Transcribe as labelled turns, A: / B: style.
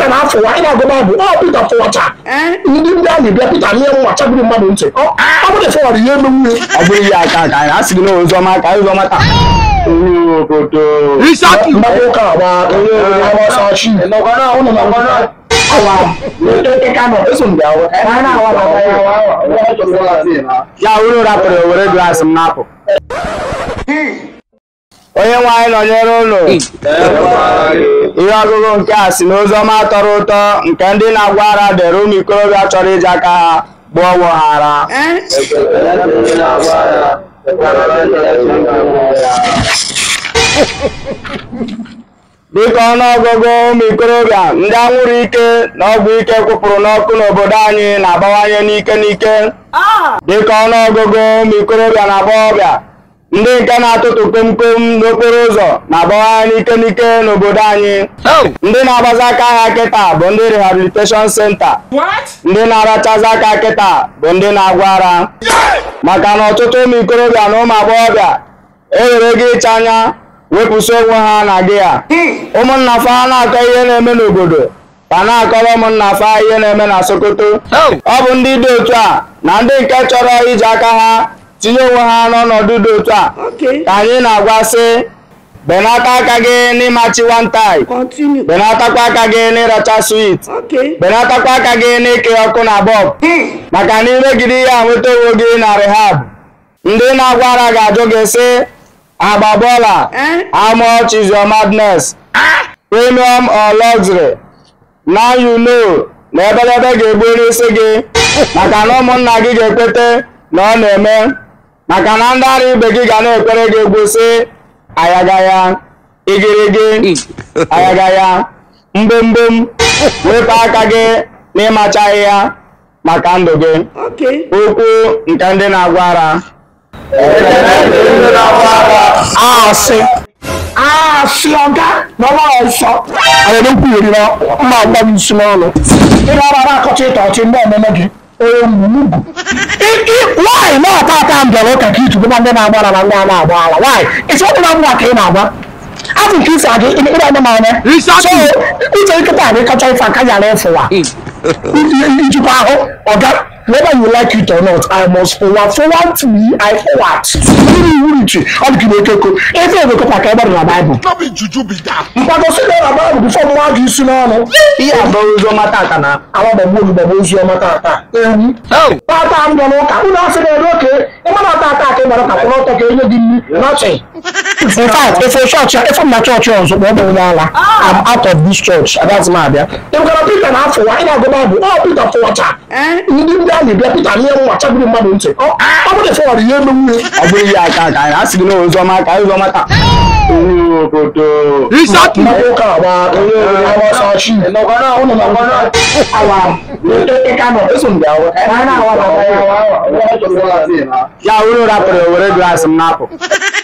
A: Pita na-afụwa ị na-agụ Baịbụl ọ Pita fụwacha ndị ndị a na-ebịa Pita nye nwa chagburu mmadụ ntị ọ ọ bụrụ fọwara ihe emenwu ya
B: ọ bụrụ ihe aka ka anyị asị gị na oziọma ka oziọma taa onye obodo
A: mmadụ ụka agba onye agbasa chi ụnụ na ngwana awa ịka nọ eso m ga-awa ha na-awa na
B: ya uru rapụrụ were glaasị m napụ onye nwe anyị nọnyere ụlọ ihe ọgụgụ nke a si n'oziọma tọrọ ụtọ nke ndị na-agwa ara dere ụmụ ikorobịa chọrọ iji aka ha gbuo ọgwụ ha ara dịka ọnụọgụgụ ụmụ ikorobịa ndị anwụrụ ike na ọgwụ ike kwụpụrụ n'ọkụ n'obodo anyị na-abawanye n'ike n'ike dịka ọnụọgụgụ ụmụ ikorobịa na agbọghọbịa ndị nke na-atụtụ komkom n'okporo ụzọ na-abawanye n'ike n'ike n'obodo anyị ndị na-agbazi aka ha kịta bụ ndị rehabilitation center ndị na-arachazi aka kịta bụ ndị na-agwa ara maka na ọtụtụ ụmụ ikorobịa na ụmụ agbọghọbịa ewere gị ịcha anya wepụsị onwe ha na gị a ụmụnna fa na-akọ ihe na-eme n'obodo ka na-akọrọ ụmụnna fa ihe na-eme na Sokoto ọ bụ ndị dị otu a na ndị nke chọrọ iji aka ha tinye onwe ha n'ọnọdụ dị otu a ka anyị na-agwa sị benata aka gị n'ịmachi wantai benatakwa aka gị n'ịracha swit benatakwa aka gị n'ịke ọkụ na bọb maka na imegide ihe a nweta onwe gị na rehab ndị na-agwa ara ga-ajụ gị sị agba bọọla how much is your madness premium or luxury now you know na ebelebe ga-egbu n'isi gị maka na ụmụnna gị ga-ekwete na ọ na-eme maka na ndị ara ibe gị ga na-ekwere gị egwu sị ayagaya igirigi ayagaya mbomgbom wepụ aka gị n'ịmachaghị ya maka ndụ gị okwu nke ndị na-agwa ara
A: asị asị ọga na ọgbara nsọ anyị na-ekwugheri na mma agba m isi n'ọnụ ị na-agbara akọcha ịta ọchị ndị ọmụmụ gị onye mgbu nwaanyị na-ata ata mbịara ụka ka itubu na ndị na-agbara na ndị a na-agba ala nwaanyị isi ọdị na mma ka ị na-agba afọ nke isi adị ịra anya m anya so uche nkịta gị kacha ife aka yara ịfụwa ijikwa ahụ ọga whether you like it or not i must forward forward to me i forward mmiri iwu iche ọ dị ka ekeko efe egokọta ka ebe dị na baịbụl mkpagosi dị na baịbụl bifọ mwa gị isi n'ọnụ
B: ihe abụọ oziọma tata na
A: awagbagbo ogbugbo ozi ọma tata ewu tata mbọ n'ụka ụlọ asị na-ere oke ịmana tata ka ị gbara ka kwụrụ ọtọ ka enye gị nri nothing in fact efe chọọchị efe m na chọọchị ọzọ kpọọ m onye ala am out of this church agaghị m abịa ịbụkara Pita na-afụwa ị na-agụ baịbụl ọ Pita fụwacha ndị ndị a na-ebịa Pita nye nwa chagburu mmadụ ntị ọ ọ bụrụ fọwara ihe emenwu ya
B: ọ bụrụ ihe aka ka anyị asị gị na oziọma ka oziọma taa onye obodo
A: mmadụ ụka agba onye agbasa chi ụnụ na ngwana awa ịka nọ eso m ga-awa ha na-awa na
B: ya uru rapụrụ were glaasị m napụ